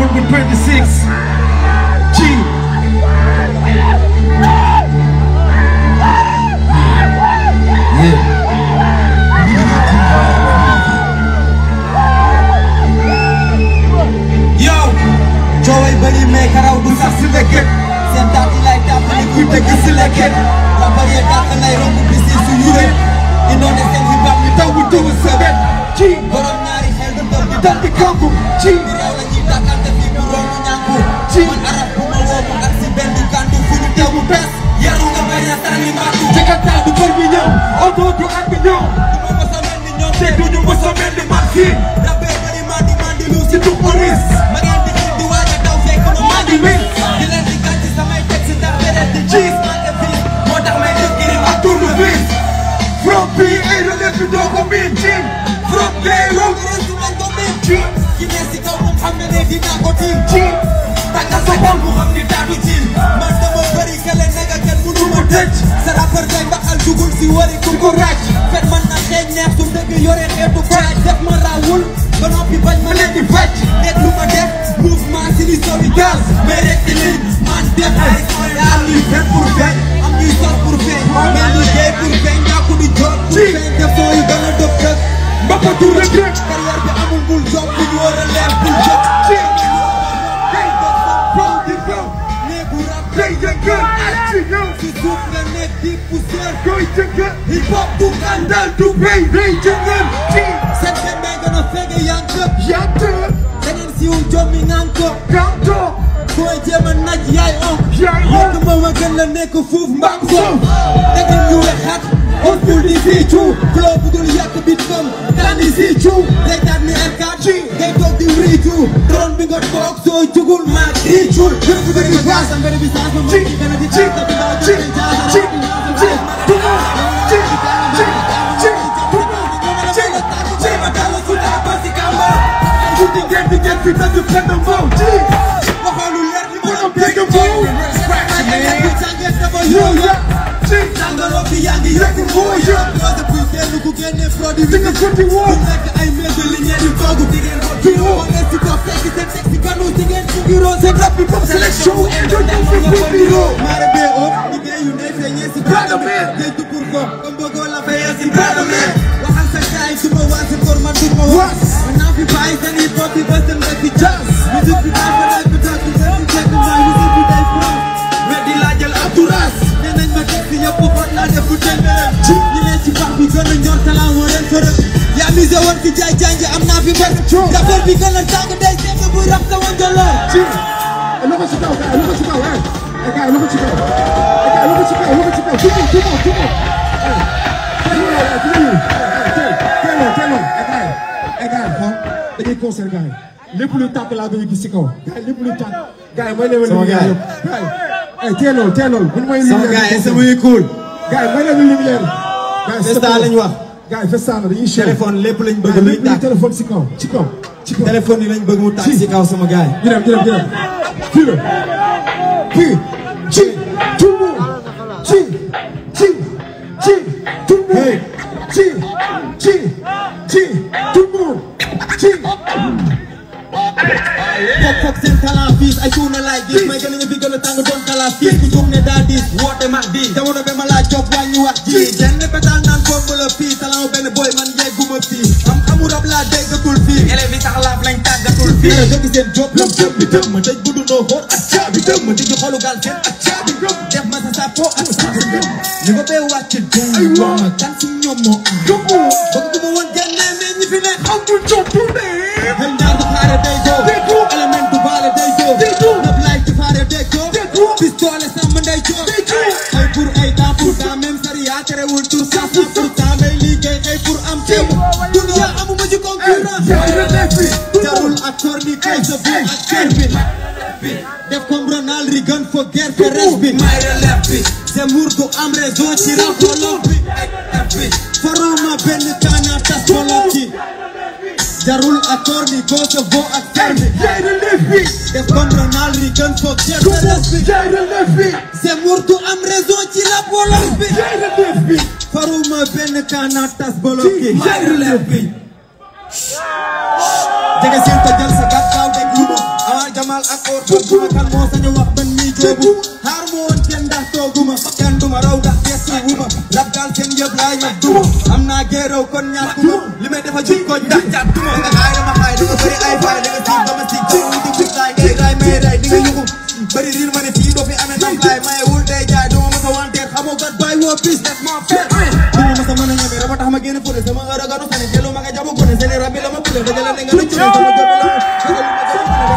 Rumble 26 G yow cooway bëri mais karaw du sax si leket seen taat yi lay tàpp ni kuy dëgg si leket rappeur yi dàq lay romb bis yi suñu wet indoone seen hip hop ñu taw bu tuwu sebet ci borom ñaari xel du doon di dal di kanku ci di réew la ñuy tàkkante fii bu romb ñànku ci man arab bu ma woo mu ak si benn kandu fu ñu teewu bees yaru nga bañ a sànni màttu Jakarta du kër bi ñëw oto du at bi ñëw du ma mës a mel ni ñoom te duñu mës a mel ni man fii rappeur bëri mandi mandi lu si si du police ma ngeen di xiin di waaj a daw fekk ma maa ngi wér di leen di gàcc samay teg si ndax beneen di gis maa ngi fi moo tax may def giri ak tournevis from bi ay relève bi doo ko miin ci from day road restu lañ ko miin ci ki ne si kaw moom xam ne ne dinaa ko tiim ci tàggal sa xol mu xam ni daadu ci man dama bëri kele nega kenn mënu ma tëj sa rappeur day mbaxal dugul si wari ku ko ràcc fet man na xeeñ neex su dëgg yore xeetu faaj def ma raawul ba noppi bañ ma leen di fecc nekk lu ma def mouvement si li sowi gaz mais rek di liñ man def ay yaa luy fen pour feeñ am ñuy sor pour feeñ mais liggéey pour feeñ ñàkku di job pour feeñ def soo yu gën a dëb dëg mbapatu rek rek carrière bi amul bul job bu ñu war a leer bul job ci from di flow néegu rap day jëngal ak ci ñëw si suuf nga nekk di poussière koy jëngal hip hop du ngandal dal du bay day jëngal ci seen xel mee gën a fege yan këp yàtt da ngeen siw jommi ngaan ko kanto booy jéem a naj yaay on yaay on yëg ma ma gën la nekk fuuf mbaam ko da ngeen ñu wexat on bul di fiicu flow bu dul yàq bit kam tànni siicu day daat ni R4 ngay toog di riicu tron bi nga toog soo jugul maa riicul yëpp bu dëgg gaas am bëri bi saas ma ci mën gën a di ci taas bi daa ci jël jaas ci ci tout le monde ci ci ci tout le monde ci ci ma dala su daa ba si kamba ci di ngeen di ngeen fi tëdd fenn mbow ci waxoolu leer li borom dégg mbow yow ya ci Jàngaloo fi yaa ngi yëg moo yëg Dose buy seetlu ku génne produit di nga futti woo bu nekk ay mel li ñeen di toogu di ngeen ko tuyo ngeen si ko fekk seen teg si kanu di ngeen ci biro seen rap bi pop sélection doon fi fi biro Mare bee oo liggéeyu ndey feeñee si Brother man. Géej du pour ko comme bëggoo la fayee si brother man waxal sa gaay du ma waas pour man du ma waas man naa fi bàyyi seen hip hop bi ba seen rek fi jazz musique bi daa fa laaj bi daa fi seen si fekk mooy musique bi day flow weddi laa jël entourage nee nañ ma teg si yëpp fot laa def bu tëngërëm ñi ne ci bax bi gën a ñor talent moo leen fërëm yaa misé woon fi jaay janj am naa fi bër rappeur bi gën a tàng day seet buy rap sama njëloor ci loxo ci kaw kay loxo ci kaw eh eh kay loxo ci kaw eh kay loxo ci kaw loxo ci kaw tout le monde tout le monde tout le monde teeloo teeloo eh kay eh kay xool dañuy concert gars yi lépp luy tàkk laa bëgg gis ci kaw gars yi lépp luy tàkk gars yi may leen Sama lumière gars yi. yëpp gars yi eh teeloo teeloo bu ñu may sama lumière gars yi sama yi cool gars yi may leen lumière gars yi Festa lañ wax gars yi festa la dañuy cher téléphone lépp lañ bëgg gars yi luy lépp luy tàkk téléphone ci kaw ci kaw ci kaw téléphone yi lañ bëgg mu tàkk si kaw sama gars yi ñu dem ñu dem ñu dem fii la fii ci tout le monde ci ci ci tout le monde ci ci ci tout le monde ci Pop pop seen talent fiis ay tuuna laay gis may gën a ñu fi gën a tàng doon talent fiis ku jum ne daa diis woote mag di jamono be ma laaj job wàññi wax ji jenn pétal naan bomb la fii talent benn boy man yegguma fii am amu rab laa déggatul fii élèves yi sax laaf lañ tàggatul fii dara dëgg seen job lam jëm bi tëm ma dëj gudu noo xool ak caabi tëm ma digg xolu gaal seen ak caabi gëm def ma sa sapo ak saabi gëm ñu ko bee wàcc den wax ma kan si ñoom moo am Gëmmu bëgg du ma woon génne mais ñi fi ne amul jottu ne Xel ñaar du xaare day doo Déggu. élément du baale day doo Déggu. nëb laay ci faare day doo Déggu. pistolet sàmm ndey joo Déggu. xëy pour ay temps pour temps même sariya terewul tur cent cent pour temps day liggéey xëy pour am ceeb dunia amuma ci concurrence yaay relève bi jarul ak tor ni kay sa bi ak kër bi def comme Ronald Reagan fo guerre fe res bi may relève bi Zemmour du am raison ci rafolo bi faruma benn kaana tas bolok ci jarul ak tor ni gauche vo ak fer bi yaay relève bi def comme Ronald Reagan fo guerre fe res bi yaay relève bi Zemmour du am raison ci rafolo bi yaay relève bi faruma benn kaana tas bolok ci yaay relève bi jege seen ko jël sa gàtt gaaw dégg lu ma avant mal ak or tooguma kan moo sañ a wax ban nii joobu xaar ma woon kenn ndax tooguma kenn duma raw ndax gestu wuma rab gaal seen yëpp laay ñëpp duma am naa géeraw kon ñàkkuma li may defa jik ko ndax jàttuma nga xaay dama xaay da nga bëri ay faay da nga siig dama siig dama wuti big laay ngay raay may raay di nga yuxu bëri riir ma ne fii doo fi amee ndam laay maye wul day jaay duma masa wanteer xamoo gat bàyyi woo pis def maa feet duma masa mën a ñeme raba tax ma génn fure sama heure gano fene jëlu ma nga jabu gone seeni rabbi la ma bule dajale ne nga rëcc sama gëpp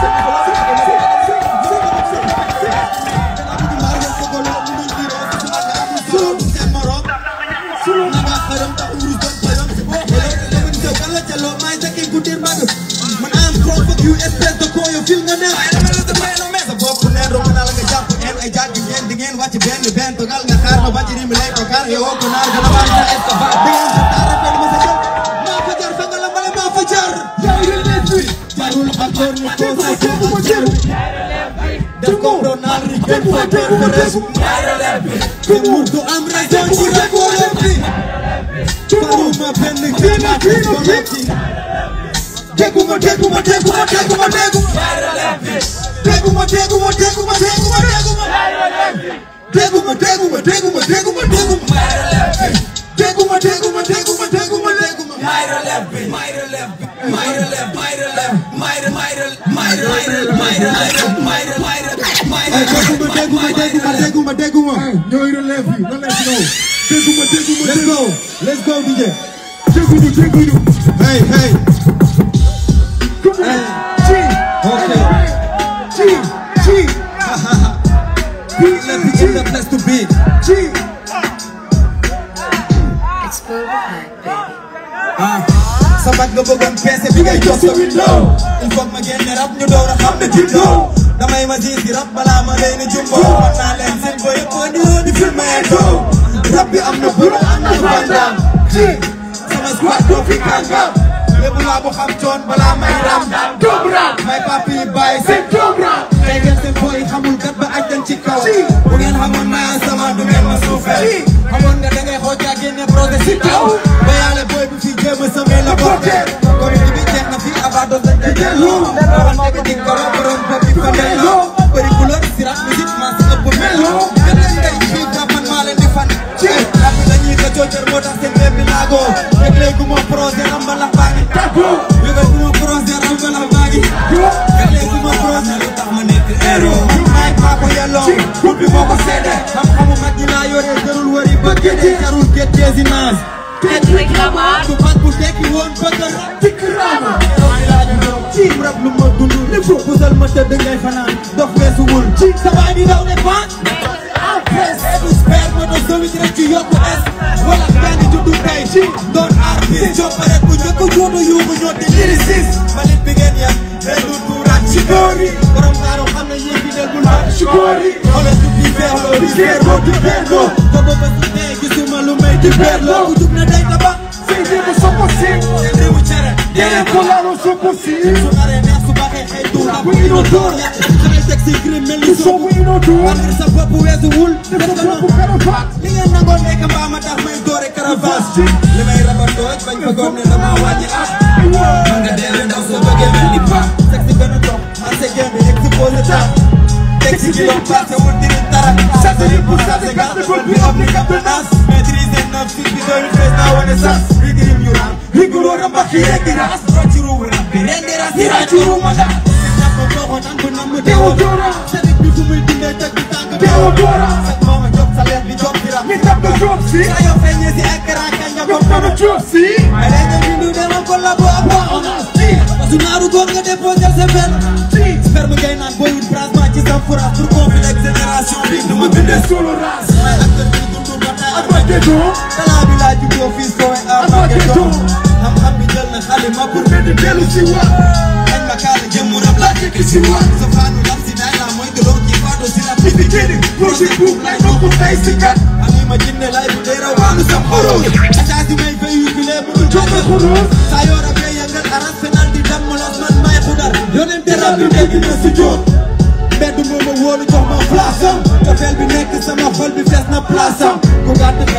Man I'm proud of you, espèce de con, yow fil nga neex. sa bopp neen romb naa la nga jàpp en ay jàgg ngeen di ngeen wàcc benn benn togal nga xaar ma bàcc mi lay togal yow ko naar gën a baax sa estafat di ngeen sa taara fen ma sa jël maa fa jar fanga la bale maa fa jar jarul encore ñu ko sa ko ma jar def ko doon naan ri benn fa ter fa res te mu du am raison ci rek wala bi faruma benn kenn ak ko metti Teguma, teguma, teguma, teguma, teguma. Teguma, teguma, teguma, teguma, teguma. Teguma, teguma, teguma, teguma, teguma. Teguma, teguma, teguma, teguma, teguma. Teguma, teguma, teguma, teguma, teguma. ñooy relève bi na leen ñëw dégguma dégguma Let's go, let's go, DJ. dégguñu dégguñu Hey, hey. ci Okay. ci ci Let me get the place to be. ci Explode the hype, baby. ah sa mag nga bëggoon peese bi ngay jox sa window il faut ma génne rap ñu door a xam ne tindo damay ma gis di rap balaa ma leen jumbo man naa leen seen boy yëpp di woo di filmé do rap bi am na buru am na bandam ci sama squad doo fi kàngam lépp laa bu xam coon balaa may ram doom ram may papi yi bàyyi seen doom ram tey ngeen seen boy xamul kat ba aj dañ ci kaw bu ngeen xamoon maa sama du ngeen ma suufeel xamoon nga da ngay xooj yaa génne projet si kaw ba yàlla boy bi fi jéem a samee la porté comme ni bi jeex na fi abadoon dañ koy delloo waxal nekk di koro borom bopp bi fa delloo bëri couleur si rap musique maa si ëpp melo benn ndey fii ba man maa leen di fan ci rap bi dañuy ko coocar moo tax seen bépp laago rek léegi ma projet rambalax baa ngi tàggu yëgal ma projet rambalax baa ngi rek léegi ma projet lu tax ma nekk héros maay maa ko yelloo groupe bi moo ko seede xam-xamu mag ñi laa yore jarul wari ba géej jarul géej désinage Patrick Lamar. du mag bu tekki woon bëgg a dikk raama ci rab lu ma dund li fu pusal ma tëdd ngay fanaan dof weesuwul ci sa baay di daw ne fan en presse du sper ma doon sowit rek ci yokku es wala benn juddu tey ci doon artiste copparet bu njëkk joodu yuuxu ñoo di lyriciste mbalit bi ngeen yem ren du tuuraat ci góor yi borom taaru xam na yéen bi del bul mat ci góor yi xoolal du di feerloo di feerloo di feerloo ko ba ba su dee gisuma lu may di feerloo ku jug na day taba Sei vivo só você seen réewu cere Quem colar o seu possível su naree neex su baaxee xëy tuur bu inodore xale teg si crime mel ni Eu sou soobu o inodor wàllu sa bopp weesuwul def Eu ko sou o noonu carapato li ngeen nangoo nekk mbaa ma tax may doore caravage li may rabatoo bañ ko góor ne dama wàññi at man nga dee ndaw soo bëggee mel ni pa teg si benn dox man sa génn exposé temps teg si kilo passé wul diri dara satiri pour sase gàtt gol bi am ni capitaine maîtriser neuf six bi doy fees naa wane sas rigirim ñu ram riguloo ramba ki rek ras rocci ruu rab bi rendi ras di ràcc ruu ma ndax ñàpp boo nan bu nam Deodora sadik bi fu muy dindee teg bi tànk Deodora sag mooma job sa leer bi job di rab Me dá pra Jopsi saa yoo feeñee si écran kañ nga Eu ko tô no Jopsi mais léegi nga bindu dama collabo ak waa honesty su naaru góor nga déposé sa benn sperme ngay naan booy wut branchement ci sa fourage pour conflit ak génération bi du ma bindee Solo ras may acteur bi dundu ba tey ak Armageddon talaa bi laa juddoo fii soowe Armageddon xam-xam bi jël na xalima pour Mede delu si wa dañ ma kaala jëmm rab laa tekki si wa sa faanu lam si day laa mooy gëloo kii faado si la Bibi Kini Projet Boom Lay Noko Tay Sikat ani ma jinne lay bu dee rawaanu sam xoros acaasi may véhiculé bu dul joxe Xoros saa yoo rabee yëngal aras fenal di dem los man may xudar yonente rab bi dégg na si jóot mbedd moo ma wóolu jox ma place am cofeel bi nekk sama xol bi fees na place am ku gàtt xel ne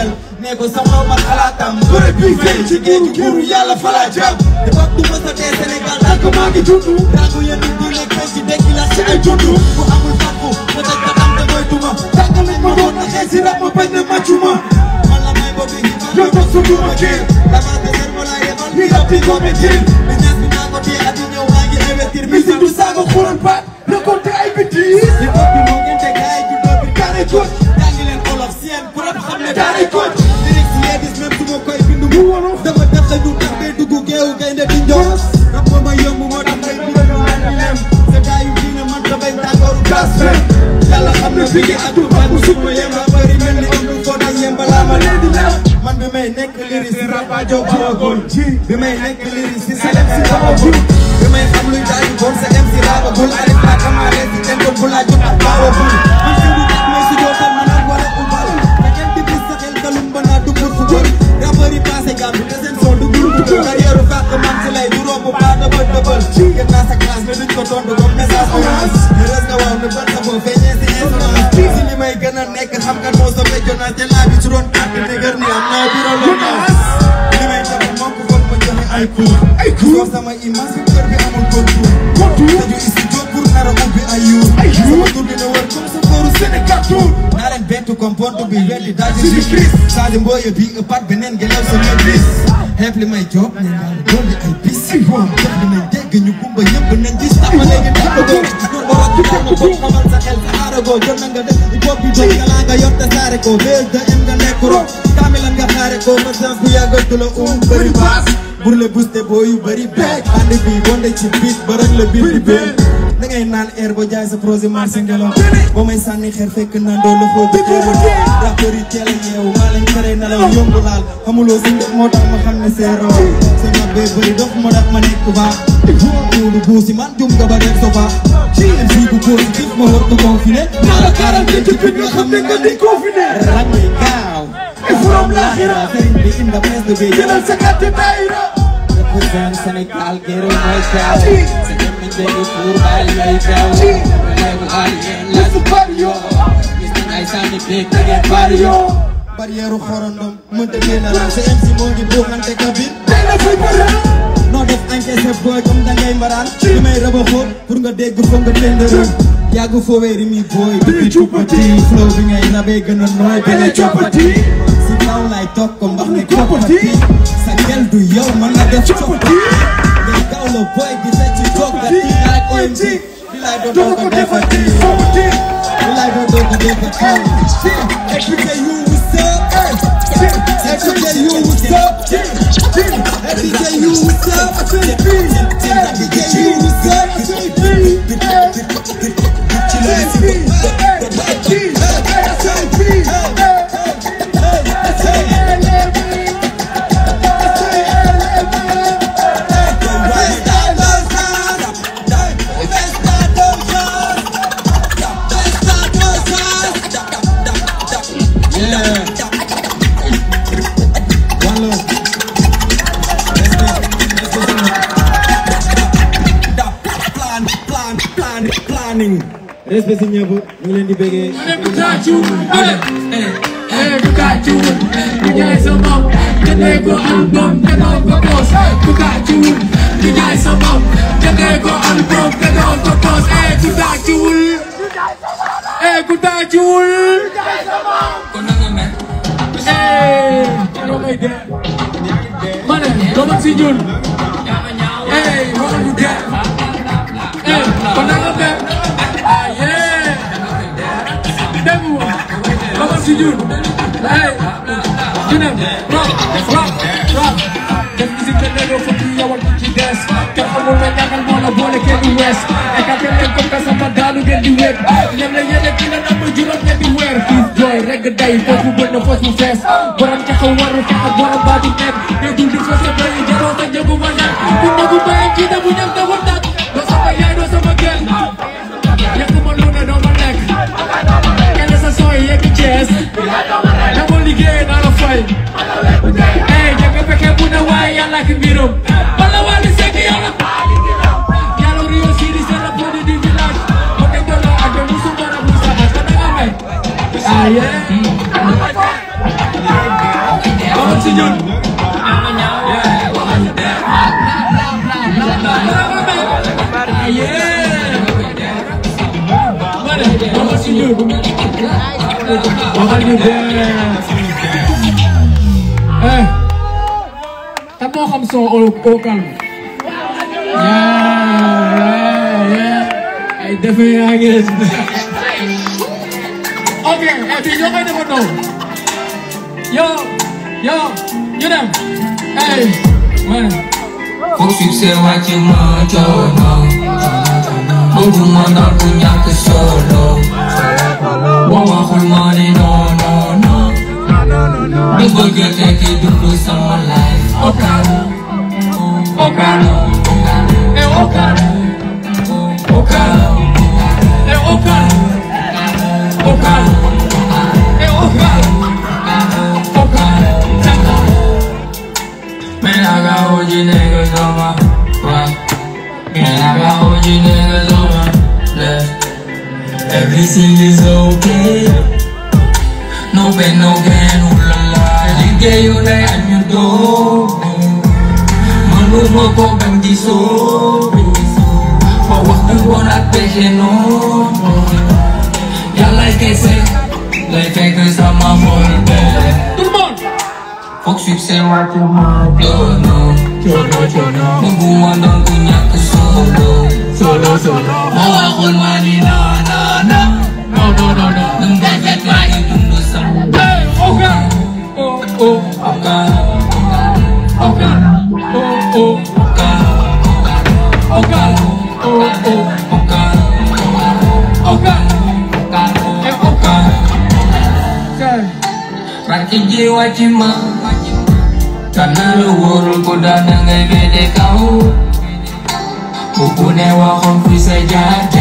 ne ko sama ma xalaatam Bëre bi feeñ ci géeju buuru yàlla falaa jëm te bopp du mës a dee Sénégal Tànk maa ngi juddu rangu yéen di nekk ci dekki la ci ay juddu ku amul fàkku ma daj ka am te mooy tuma Tànk lañ ma doon naxee si rap ma bañ ne màccuma man la may boobu yi Yow toog sa duma kii dama te ser mo laa yemal Ni rap bi ko métier business bi naa ko téye at yi ñëw maa ngi investir Musique du saaga xuran baat Récolter ay bêtises hip hop bi moo gën te gaay ju doo bi Daanay coach jàngi leen olof seen ku rap xam ne Daanay coach lyrics yi gis même su ma koy bindu Mu wolof dama tax a ñu tax bee dugg géewu gaynde di njoos rap moo ma yomb moo tax may bind lu mel ni lem sa gaay yu diine man ta bañ tàngooru Gas fen yàlla xam ne bi ngi atu ba bu sut ma yemba bëri mel ni am lu foo tax yemba laa ma leen di lem man bi may nekk liris si rap a jow bawagul bi may nekk liris si selem si bawagul bi may xam luy daaju bon sa em si raabagul alif laa kamaare si tenkoon bu laa jot ak baawagul man fi du tax may si dootal ma naan war a ubal te kenn di bis sa xel kalum ba naa dugg fu bëri rappeur yi passé gàmbi te seen son du groupe bu carrière fàq man si lay du romb ba dëbal dëbal gën naa sa classe mais duñ ko tontu comme message orange heureuse nga waaw ne ban sa boo feeñee si insolence si li may gën a nekk xam kat moo sa fekk jonaas te laa bi ci ron àtt dëgër ni am naa biro lonaas li may def moo ko foog ma joxe ay cours Ay cours? Soo sama image bi kër bi amul contour Contour? tëju studio pour nar a ubbi ay yuur Ay yuur? sama tur dina wër comme sa kooru Sénégal tour naa leen bettu comme porte bi weddi daal di Sidi Chris. Saadi mbooye bi ëppaat beneen ngelaw sa maîtrise xeeb li may job ne naa la dolli ay bis Ay waaw. def dinañ dégg ñu kumba ñëpp nañ gis tama léegi tàmbagoo ñun ba wax ci tàmm ko xamal sa xel sa aaragoo jot na nga def bopp bi doon galaa nga yor te saare ko bés de em nga nekk ro kaamilan nga xaare ko ma sens bu yàggal du la um bëri baas pour le booster boo yu bëri beeg ànd bi bonde ci biit ba rek la biit bi beeg da ngay naan air ba jaay sa projet marché ngelaw ba may sànni xeer fekk naan doo loxo bi teewul rappeur yi teel a yeewu maa leen tere nelaw yombu laal xamuloo si ndox moo tax ma xam ne c'est roo sama bee bëri dox moo tax ma nekk baax tuulu buusi man jum nga ba def so baax MC bu positif ma war ko confiné Naa la quarante ci pit nga xam ne nga di confiné rang yi gaaw Et from laaxira sëriñ bi inda presse bi Jëlal sa carte daayira represent Sénégal gërëm mooy gaaw sa jëm nañ dégg pour bàyyi ngay gaaw leegu alien la Let's party yo gis nañ ay sànni beeg da ngeen bari yo barrière xorondom mënta génn la sa MC moo ngi buuxante kabin Tey la fay bëre noo def encaissé booy comme da ngay mbaraan li may raba xóot pour nga dégg foog nga tëndërë yàgg foowee ri mi booy Bi cuppati. flow bi ngay rabee gën a nooy Bene coppati. si kaw lay toog ko mbax ni Coppati. koppati sa gel du yow man la def Coppati. coppati ngay gaaw la booy di fecc joggati ak OMG bi lay doon Doo doo ko ko defati defati Soppati bi lay doon doo ko defati expliqué you what's up expliqué you what's up expliqué you what's up expliqué you what's up respect si ñëpp ñu ngi leen di bëggee ku tàccuwul eh eh ku tàccuwul ku jaay sa bopp jëndee ko album te doo ko poos ku tàccuwul ku jaay sa bopp jëndee ko album te doo ko poos eh ku tàccuwul eh ku tàccuwul kon na nga mel eh doo may dee ma ne doo ma si ñun eh waxal bu dee eh kon na nga mel ah yeah dégg nga dama si ñun hey ñu ne rap rap rap def musique de négo fa kii yawal ci des te xamul ne ñaanal moo la boole kenn du wees écarté leen comme que sama daanu ngeen di wéet ñem la yéene ki la namm juróom ñetti weer xiif jooy rek day foos bu bënn foos bu fees borom taxaw waru fex ak borom baatu nekk mais dul di foos ba yi jaroo sa njëgu ma nekk bu nagu baye ci da bu ñam da war tak doo sama yaay doo sama gel yekk ma lu ne doo ma lekk kenn sa sooy yegg Thiès dama liggéey naa la fay eh jëkk fekkee bu ne waaye yàlla ak mbirum wala wàllu sekk yàlla yàlla Rio Sidi c'est le produit du village ma teg doon la ak mu su mën a mu sama ka da nga may ah yeah ñun yeah waxal ñu dee yeah ma ne waxal si ñun waxal ñu dee eh kan moo xam son au au calme yeah yeah ay defe yaa ngi ok et puis ñoo koy defandoo yo yo ñu dem hey man Foog succès wàcc ma coono bëgguma doon ku ñàkk solo boo waxul ma ni non non non du bëgg tekki dund sama life Okan Okan eh Okan Okan eh Okan Okan eh Okan Okan Jaka Man, I got OG niggas on my right. Man, I got OG niggas on my left. Everything is okay. No pain, no gain, ooh la la. Liggéey yu day añ ñu doog. Mënuma ko bañ di sóobu. Fa wax du bon ak pexe noonu. Yàlla kese lay fekk sama xol bee. tout le monde Foog succès wàcc ma coono. Chono chono Bëgguma doon ku ñàkk solo. solo solo Ma waxul ma ni non non non. no no no no Dum defet maa ngi dund sama hey Okan oh oh bakkan. Okan oh oh Bakkan. Okan oh oh Bakkan. Okan Bakkan. eh Okan Bakkan. Say Rakk ji wàcc ma. Karena lu wóorul ko daan ngay bede kaw. Bu ku ne waxoon fi sa jaar